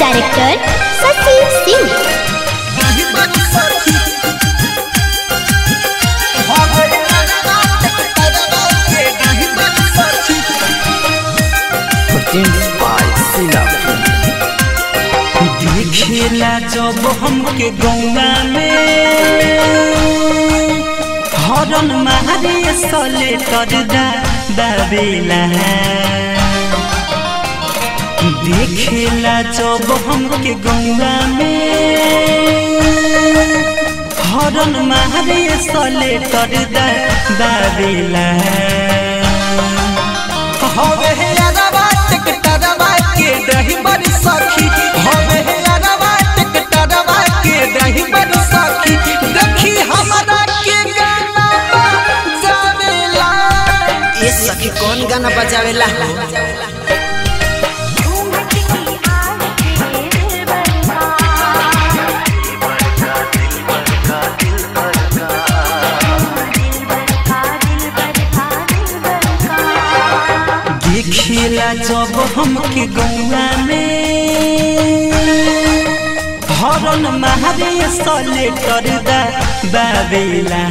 director Shashi Singh Produced by Sila देखेला जब हमके गौना में हरन मारे सले कर दा दाबेला देखेला जब हमके गौना में हरन मारे सले कर दा दाबेला हवे हे अरबा टिकटरबा के दही बड़ी सखी हवे हे अरबा टिकटरबा के दही बड़ी सखी देखी हमरा के गाना जावेला ये सखी कौन गाना बजावेला देखेला जब हमके गौआ में हरन मारे सले कर दा बाबेला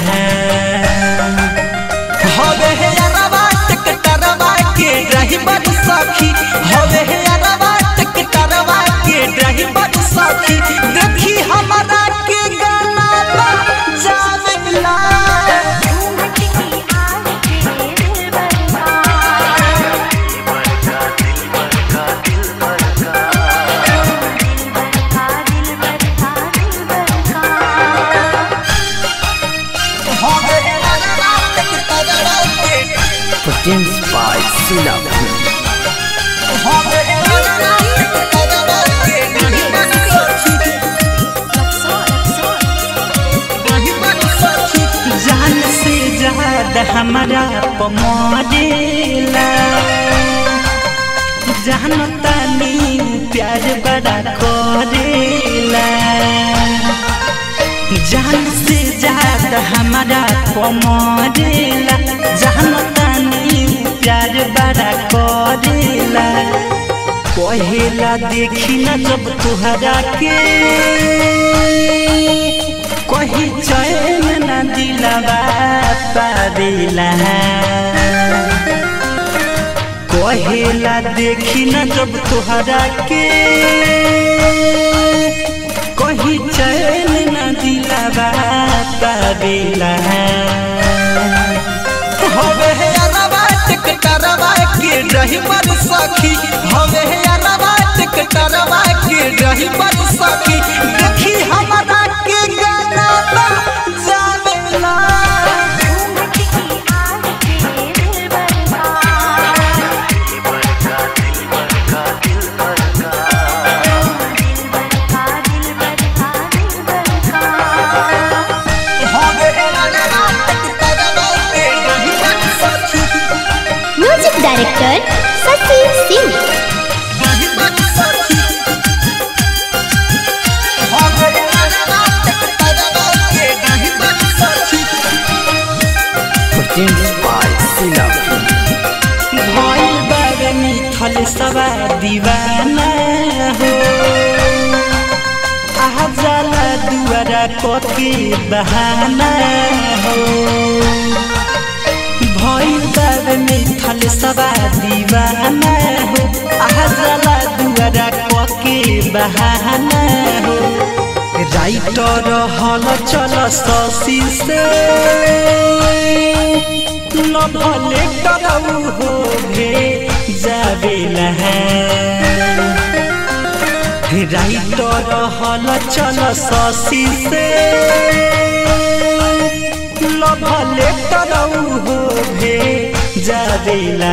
हवे हे अरबा टिकटरबा के रही बड़ सखी हवे हे अरबा टिकटरबा के रही बड़ सखी देखी हमरा के गाना जावेला हवे हे अरबा टिकटरबा के Produced by Sila हवे हे अरबा टिकटरबा के रही बड़ सखी जान से ज्यादा हमारा पमरेला जानता नहीं प्यार बड़ा करेला जान से ज्यादा हमारा पमरेला जानता नहीं प्यार बड़ा करेला कहेला देखी न जब तुहरा के कही चैन न दिलवा पावेला कहेला देखी न जब तुहरा के कही चैन न दिलवा पावेला हवे हे अरबा टिकटरबा के रही बड़ सखी हवे हे अरबा टिकटरबा के रही बड़ सखी देखी हमरा के गाना जावेला हवे हे अरबा टिकटरबा के रही बड़ सखी म्यूजिक डायरेक्टर शशि सिंह रही बड़ सखी हवे हे अरबा टिकटरबा के रही बड़ सखी Produced by Sila भइल बारे मिथल सवा दीवाना हो आहा जाला दुआरा कके बहाना हो भइल बारे मिथल सवा दीवाना हो आहा जाला दुआरा कके बहाना हो राइटर हल चल शशि से न भले करऊ हो भे जावेला राइटर हल चल शशि से न भले करऊ हो भे जावेला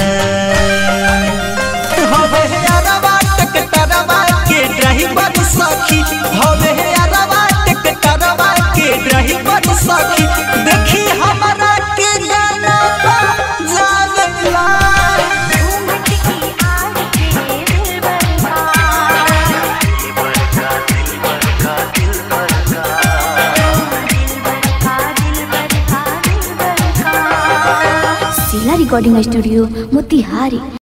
हवे हे अरबा टिकटरबा के रही बड़ सखी हवे हे अरबा टिकटरबा के रही बड़ सखी देखी हमरा के गाना जावेला जिला रिकॉर्डिंग स्टूडियो मोतिहारी